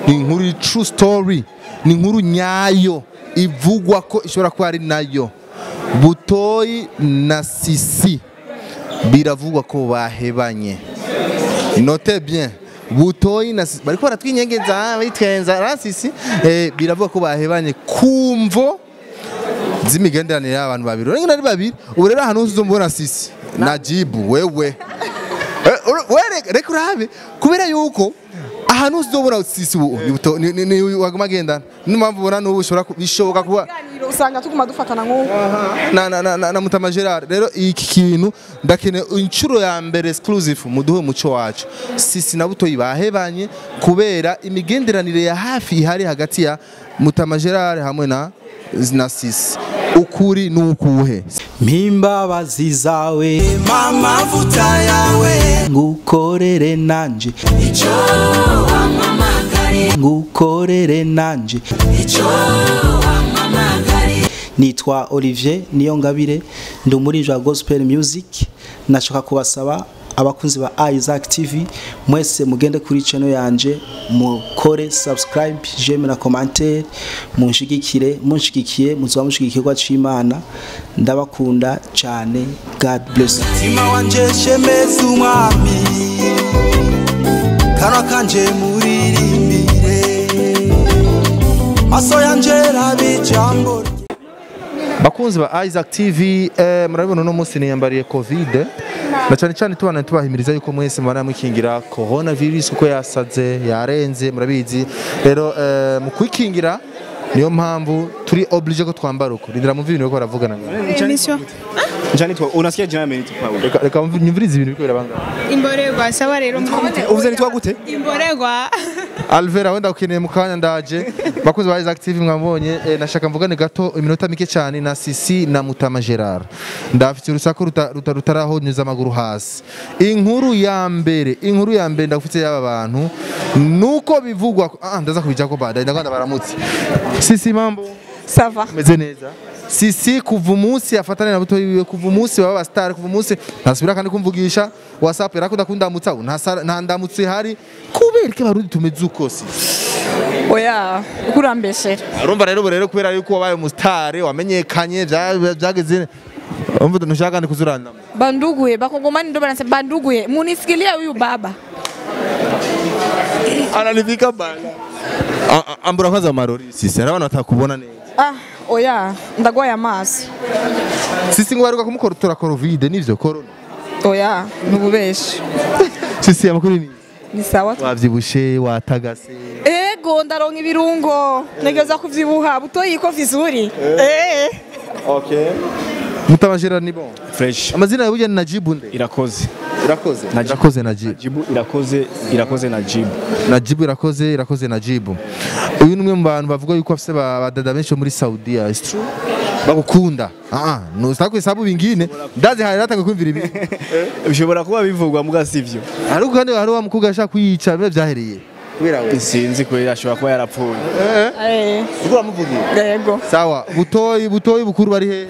ni inkuru true story ni inkuru nyayo ivugwa ko ishobora kuba ari nayo butoyi na sisi biravugwa ko bahebanye note bien butoyi na sisi bariko baratwinyegeza bitwenza rasisi eh, biravuga ko bahebanye kumvo z'imigenderanire y'abantu babiri urengana ari babiri ubu rero ahantu hose uzombona sisi najibu wewe Eh, ur- we reka- reka urabe kubera yuko ahantu hose uzobona sisi ubu ni buto- ni- ni- ni waguma agendana niyo mpamvu ubona n'ubu bishobora ku- bishoboka kuba Ibiganiro usanga tuguma dufatana nk'ubu na, na, na, na, na Mutama Gerard rero iki kintu ndakeneye inshuro ya mbere exclusive muduhe umuco wacu sisi na butoyi bahebanye kubera imigenderanire ya hafi ihari hagati ya Mutama Gerard hamwe na na sisi ukuri ni ukuhe mpimbabazi zawe amavuta yawe ngukorere nanje icyo wamamagare ngukorere nanje icyo wamamagare nitwa Olivier Niyongabire ndi umuririmbyi wa gospel music nashaka kubasaba abakunzi ba Isaac TV mwese mugende kuri channel yanje mukore subscribe j'aime na commentaire munshigikire munshigikiye muzoba mushigikirwa c'Imana ndabakunda cyane God bless you. mutima wanje shemeza umwami kanwa kanje muririmbire maso yanje rabe ijambo rye bakunzi ba Isaac TV eh, murabibona uno munsi niyambariye covid na cyane cyane tubana tubahimiriza yuko mwese mubana mukingira corona virus uko yasaze yarenze murabizi rero eh, mu kwikingira niyo mpamvu turi oblige ko twambara uko rindira mumva ibintu bariko baravugana Emission. Janitwa unasikia jina mimi Paulo. reka reka mumve- nyumvirize ibintu biriko birabanga Imborerwa sawa rero mfite. Uvuze nitwa gute? Imborerwa. Alvera wenda ukeneye mu kanya ndaje bakunzi ba Isaac TV mwambonye eh, nashaka mvugane gato iminota mike cyane na Sisi na Mutama Gerard ndafite urusaku ruta- ruta- rutarahonyuza amaguru hasi inkuru ya mbere inkuru ya mbere ndagufite y'aba bantu nuko bivugwa ah ndaza kubijya ko bada ndaganda baramutse Sisi mambo sava meze neza Sisi kuva umunsi afatane na buto yiwe kuva umunsi baba bastar kuva umunsi ntasubira kandi kumvugisha WhatsApp yarakunda kundamutsa ubu nta sara- nta ndamutse ihari kubera ko abarundi tumeze uko Sisi oya kurambeshera urumva rero ubu rero kubera yuko wabaye umusitari wamenyekanye bya- byageze umva ntushaka ni kuzuranamo banduguye bakongomani ndo banasema banduguye munisikilia huyu baba ananifika bana A- a- ambura kwanza amarori sisi hari abantu batakubona neza ah oya ndagwaye amaso sisi ngo baheruka kumukotora covid nivyo corona oya nububeshi sisi amakuru ni ni sawa tu. wavyibushe watagase ego ndaronka ibirungo negeza kuvyibuha butoyi ko vizuri eh okay mutabashira ni bon Fresh. amazina yawe ni Najibu nde Irakoze. irakoze Najibu. irakoze Najibu Jibu irakoze irakoze na Jibu. Najibu irakoze irakoze Najibu uyu ni umwe mu bantu bavuga yuko afise ba- badada benshi bo muri Saudiya is true bagukunda ah ah nusako isabu bingine ndazi hari natanga kwimvira ibi Bishobora kuba bivugwa muga sivyo. ariko kandi hari wa mukobwa ashaka kuyica bibe byahereye kubera we Sinzi ko ashobora kuba yarapfuye. eh uko bamuvugiye ego sawa butoyi butoyi bukuru bari he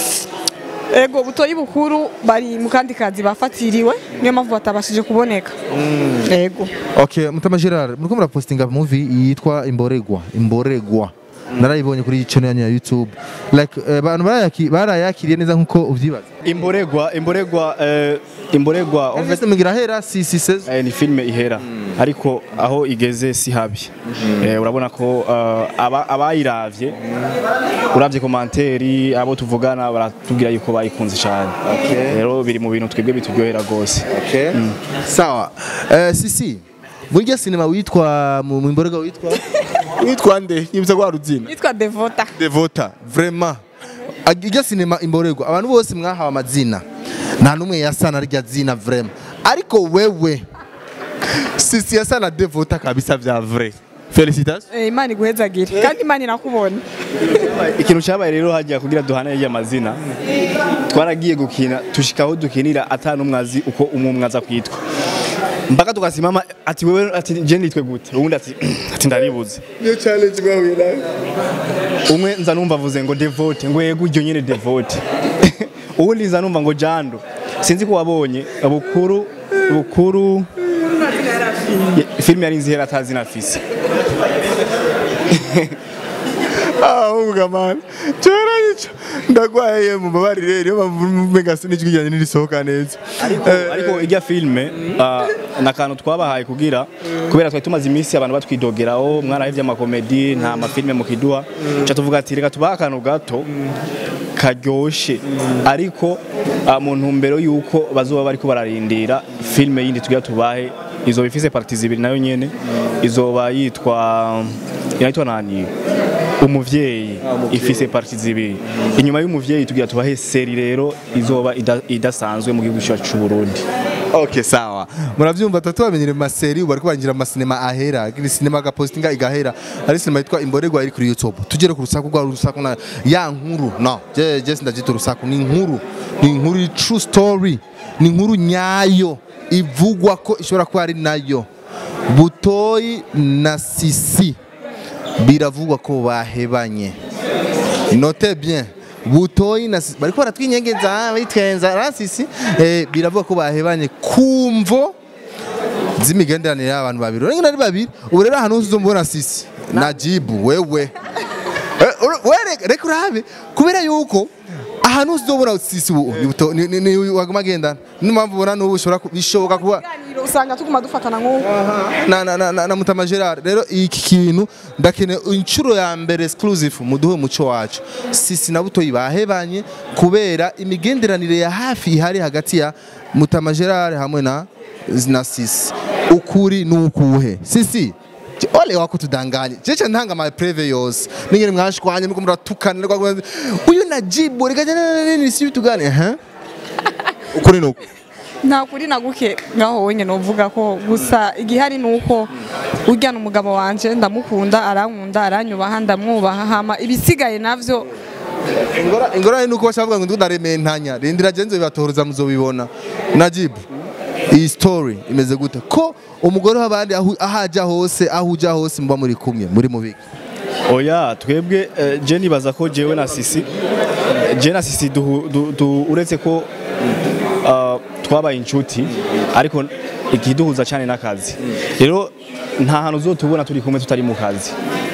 ego butoyi bukuru bari mu kandi kazi bafatiriwe niyo mpamvu batabashije kuboneka ego okay mutama Gerard muriko murapostinga movie yitwa imboregwa imboregwa narayibonye kuri channel yanyu ya YouTube like eh, abantu barayaki- barayakiriye neza nkuko uvyibaza Imboregwa imboregwa eh, imboregwa en fait Investe mugira hera si si sez eh, ni filme ihera ariko aho igeze si habi eh, urabona ko eh, aba- abayiravye uravye komanteri abo tuvugana baratubwira yuko bayikunze cyane rero biri mu bintu twebwe bituryohera gose Okay. Sawa. Eh, sisi. Burya sinema witwa mu mu imborega witwa witwa nde? Yibza kwa ruzina. yitwa devota Devota. Vraiment. Ajya sinema imborego. Abantu bose mwahawe amazina. Nta numwe yasana rya zina vraiment. Ariko wewe sisi yasana Devota kabisa vya vrai. Félicitations. Eh, imana iguhezagire kandi imana irakubona ikintu cyabaye rero hajya kugira duhane y'aya mazina twaragiye gukina tushikaho dukinira ata n'umwe azi uko umwe aza kwitwa mpaka tukasimama ati wewe ati je nitwe gute uwundi ati ati ndaribuze Niyo challenge mwahuye nayo. umwe nza numva avuze ngo devote ngo yego iryo nyene devote uwundi nza numva ngo jando sinzi ko wabonye bukuru bukuru filime yari nzihera atazi na fisi ahubwo man cyarayica ndagwaye mu mabarire niyo mpamvu mega sinijwi ryanjye nirisohoka neza ariko ijya filime ah, ni akantu twabahaye kugira kubera twari tumaze iminsi abantu batwidogeraho mwarahevye amakomedi nta mafilime mukiduha ca tuvuga ati reka tubahe akantu gato karyoshe ariko ah, mu ntumbero y'uko bazoba bariko bararindira filime yindi tugira tubahe izoba ifise parti zibiri nayo nyene izoba yitwa inayitwa nani umuvyeyi ifise parti zibiri inyuma y'umuvyeyi tugira tubahe seri rero izoba ida- idasanzwe mu gihugu cyacu c'u Burundi Okay, sawa. Muravyumva tatu bamenyere mu maseri ubu bariko barinjira mu masinema ahera, kiri sinema gapostinga igahera. Ari sinema yitwa Imborerwa iri kuri YouTube. Tugere ku rusaku rwa rusaku na ya nkuru. No, je je sindagita urusaku ni inkuru. Ni inkuru i true story. Ni inkuru nyayo ivugwa ko ishobora kuba ari nayo. Butoyi na Sisi biravugwa ko bahebanye. Note bien. Butoyi na Sisi bariko baratwinyegeza bitwenza rasisi eh, biravuga ko bahebanye kumvo z'imigenderanire y'abantu babiri urengana ari babiri ubu rero ahantu hose uzombona Sisi na Jibu wewe Eh, ur- we reka- reka urabe kubera yuko ahantu hose uzobona Sisi ubu ni buto- ni- ni- ni waguma agendana niyo mpamvu ubona n'ubu bishobora ku- bishoboka kuba Ikiganiro usanga tuguma dufatana nk'uko na, na, na, na, na Mutama Gerard rero iki kintu ndakeneye inshuro ya mbere exclusive muduhe umuco wacu sisi na butoyi bahebanye kubera imigenderanire ya hafi ihari hagati ya Mutama Gerard hamwe na na sisi ukuri nukuhe sisi Je- ole wako tudanganye jeje ntanga ma preve yose ningene mwashwanye nuko muratukana rwa- uyu najibu reka nini si bitugane eh ukuri nuko nta kuri na guke ngaho wenyine uvuga ko gusa igihari ni uko ujyana umugabo wanje ndamukunda arankunda aranyubaha ndamwubaha hama ibisigaye navyo ingora ingorane nuko bashavuga ngo ndarementanya rindira genzo bibatohoza muzobibona najibu iyi story imeze gute ko umugore w'abandi aho ahaja hose aho uja hose muba muri kumwe muri mubiki oya twebwe eh, je nibaza ko jewe na sisi je na sisi duhu- du- du- uretse ko ah, twabaye inshuti ariko ikiduhuza cyane n'akazi rero nta hantu uzotubona turi kumwe tutari mu kazi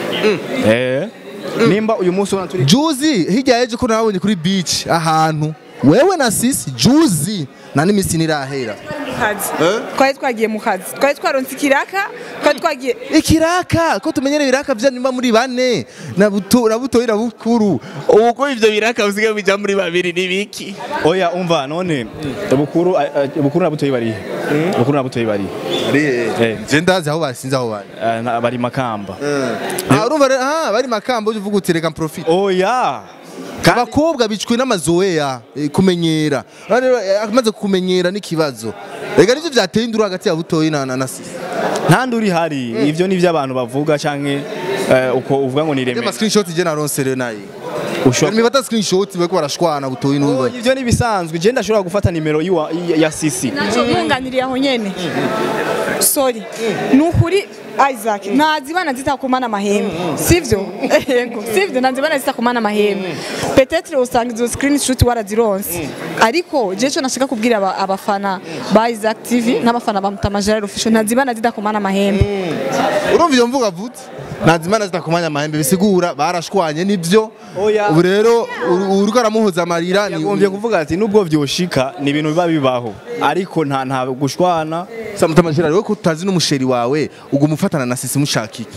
eh nimba uyu munsi ubona turi juzi hirya yeje ko nabonye kuri beach ahantu wewe na sisi juzi na n'imisi nirahera kazi twari twagiye mu kazi twari twaronse ikiraka twari twagiye ikiraka ko tumenyere ibiraka vya nimba muri bane na buto na butoyi na bukuru ubu ko ivyo biraka usigaye bija muri babiri ni biki oya umva none bukuru eh, eh, bukuru na butoyi bari bukuru na butoyi bari Eh. je ndazi aho basinze aho bari Eh, na- bari makamba Ah, urumva rero ah bari makambo uvuga uti reka profit oya abakobwa bicwe n'amazoea eh, kumenyera Urabona rero, eh, amaze kumenyera n'ikibazo reka nivyo vyateye induru hagati ya butoyi na na na sisi nta nduri hari ivyo nivyo abantu bavuga canke eh, uko uvuga ngo ni Reba reme screenshot je naronse rero nayi ushobora Ni bata screenshot bariko barashwana butoyi n'umva ivyo ni bisanzwe je ndashobora gufata nimero yiwa- ya- ya sisi nacyo ntunganiriye aho nyene sorry ni ukuri Isaac ntazibana zitakumana amahembe sivyo yego sivyo ntazibana zitakumana amahembe petetre usanga izo screenshot warazironse ariko je cyo nashaka kubwira aba- abafana ba Isaac TV n'abafana ba Mutama Gerard official ntazibana zidakumana amahembe urumva iyo mvuga vutse nazimana zitakumanya amahembe bisigura barashwanye nivyo Oya. ubu rero uri- uriko aramuhoza amarira ni yagombye kuvuga ati nubwo vyoshika ni ibintu biba bibaho ariko nta nta gushwana Samutama Gerard we ko utazi n'umusheri wawe uguma ufatana na sisi mushaka iki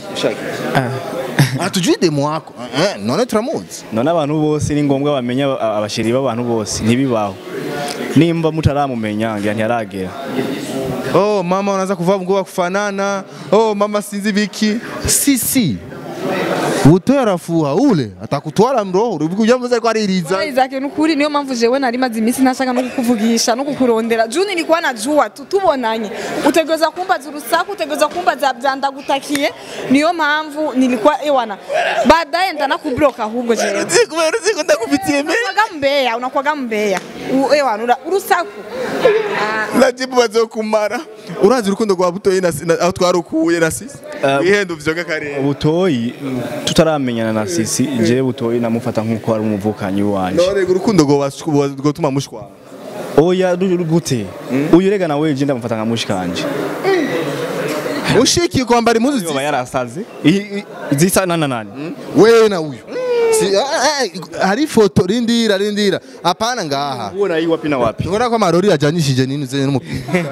Ah, tujui demo wako Eh, none turamuzi none abantu bose ni ngombwa bamenya aba- abashiri b'abantu bose ntibibaho nimba mutaramumenya ngira ntiyaragera oh mama unaanza kuvaa nguo ya kufanana oh mama sinzi biki sisi butoya arafuha ule atakutwara mroho uribuka ujambo ko aririza Isaac ni ukuri niyo mpamvu jewe nari maze iminsi ntashaka no kukuvugisha no kukurondera juu nilikuwa najua tu tubonanye utegereza kumbaza urusaku utegereza kumbaza vyandagutakiye niyo mpamvu nilikuwa ewana baadaye ndanakublock ahubwo jewe kubera uziko ndakufitiye me unakuwaga mbeya unakuwaga mbeya U- ewana ura- urusaku najibu bazokumara urazi urukundo rwa butoyi na na- aho twarukuye na sisi Eh, ihendo vyoga kare butoyi tutaramenyana na sisi je butoyi namufata nk'uko ari umuvukanyi wanje none urukundo rwo rwotuma mushwana oya ru- ru- gute uyu rega nawe je ndamufata nka mushikanje ushikiye kwambara impuzu yoba zisa yarasaze I- i- zisa na nani wewe na uyu Si- ah, ah, hari ifoto rindira rindira apana ngaha ubona yi wapi na wapi Ngora ko amarori yajanyishije nini uzenye n'umupira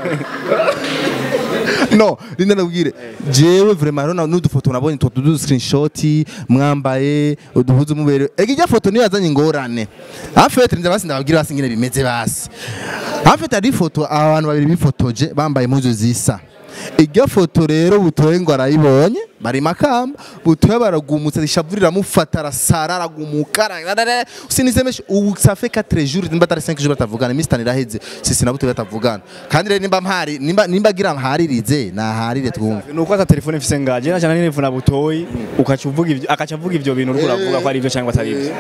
no rinda nabwire jewe vraiment rero n'udufoto nabonye two du screenshot mwambaye uduhuzu mubere ega ijya foto niyo yazanye ingorane afete nza basi ndababwira basi ngene bimeze basi afete hari ifoto abantu babiri bifotoje bambaye impuzu zisa ijya foto rero butoye ngo arayibonye bari makamba butoye baragumutse rishavurira mufata arasara aragumuka ararara. sinisemeshe ubu ça fait 4 jours nimba atari 5 jours batavugana iminsi itanu iraheze sisi na butoye batavugana kandi rero nimba mpari nimba nimba agira mparirize naharire twumve nuko ata telefone mfise ngaje nacana n'inefuna butoyi ukaca uvuga ivyo akaca avuga ivyo bintu uriko uravuga ko ari ivyo cyangwa atari ivyo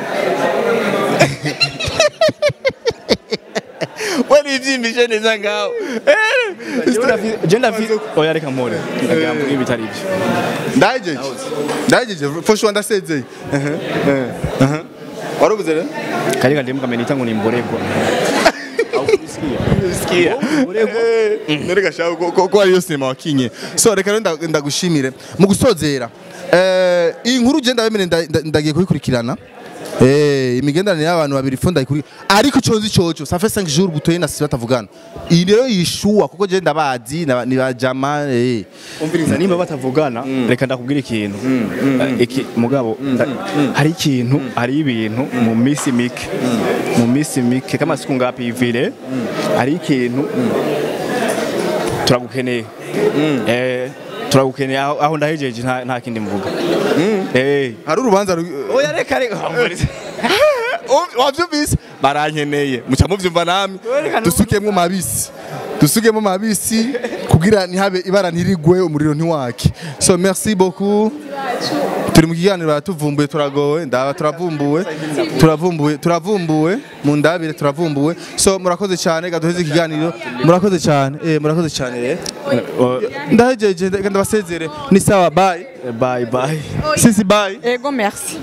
we nivyimbishe neza ngaho je ndafise oya reka mpore ndagira mvuge ibitari ivyo ndajeje ndajeje fosho ndasezeye warubuze rero kari kandi mukamenita ngo ni mboregwa sikia nereka shaho ko- ko ko ariyo sinema wakinye so reka rero nda- ndagushimire mu gusozera eh iyi nkuru je ndabemere nda- nda- ndagiye kuyikurikirana Eh, imigenderanire y'abantu babiri fo ndayikuri ariko ico nzi coco ça fait 5 jours butoye na sisi batavugana iyi rero yishuwa kuko je ndabazi na- ni bajama eh umviriza nimba batavugana reka ndakubwira ikintu Eh, iki mugabo nda- hari ikintu hari ibintu mu misi mike mu misi mike kama siku ngapi ivile hari ikintu turagukeneye eh turagukeneye aho aho ndahejeje nta nta kindi mvuga eh hari urubanza ru- oya reka reka Um- wavyumvise barankeneye muca muvyumva namwe dusukemwo mabisi dusukemwo mabisi kugira ntihabe ibara ntirigwe umuriro ntiwake so merci beaucoup turi mu kiganiro baratuvumbuye turagowe ndaba turavumbuwe turavumbuwe turavumbuwe mu ndabire turavumbuwe so murakoze cyane reka duheze ikiganiro murakoze cyane eh murakoze cyane eh ndahejeje reka ndabasezere ni sawa bye bye bye sisi bye ego merci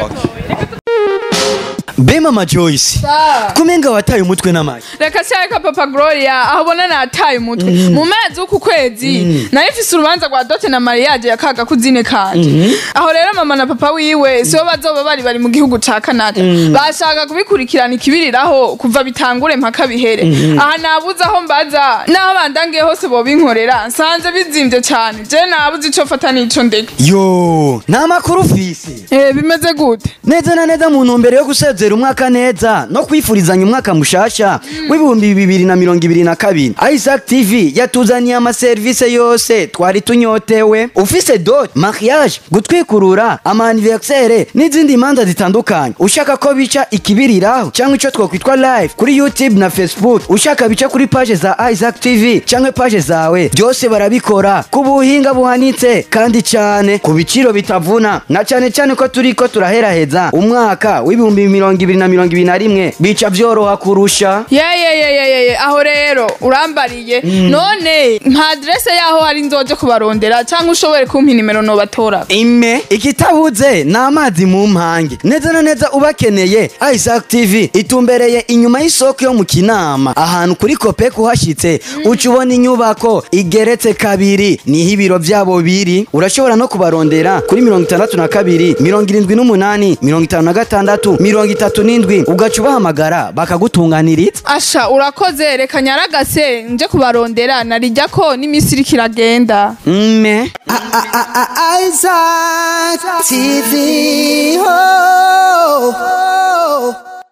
be mama joyce kumenga wataye umutwe n'amagi reka cyareka papa gloria aho ubona nataye umutwe mu mezi w'uku kwezi nayo ifise urubanza rwa dote na mariage ya kaga kuzine kanje aho rero mama na papa wiwe sibo bazoba bari bari mu gihugu ca canada bashaka kubikurikirana ikibiriraho kuva bitangure mpaka bihere aha nabuze aho mbaza n'aho bandangiye hose bobinkorera nsanze bizimvye cane je nabuze ico fata n'ico ndeka yo nta makuru ufise Eh, bimeze gute neza na neza mu ntumbero yo gusezera umwaka neza no kwifurizanya umwaka mushasha w'ibihumbi bibiri na mirongo ibiri na kabiri isaac tv yatuzaniye amaserivisi yose twari tunyotewe ufise dot mariage gutwikurura amaniversere n'izindi manza zitandukanye ushaka ko bica ikibiriraho cyangwa icyo twakwitwa live kuri youtube na facebook ushaka bica kuri page za isaac tv cyangwa page zawe byose barabikora ku buhinga buhanitse kandi cyane ku biciro bitavuna na cyane cyane ko turi ko turaheraheza umwaka w'ibihumbi mirongo ibiri na mirongo ibiri na rimwe bica byoroha kurusha yeyeyeyeye aho rero urambariye none nta aderese yaho hari nzoje kubarondera cyangwa ushobore kumpa inimero nobatora ime ikitabuze ni amazi mu mpange neza na neza ubakeneye isaac tv itumbereye inyuma y'isoko yo mu kinama ahantu kuri kopek uhashyitse uca ubona inyubako igeretse kabiri niho ibiro byabo biri urashobora no kubarondera kuri mirongo itandatu na kabiri mirongo irindwi n'umunani mirongo itanu na gatandatu mirongo itatu n'indwi ugaca ubahamagara bakagutunganiriza asha urakoze reka nyaragase nje kubarondera narijya ko n'iminsi iriko iragenda mme Isaac TV.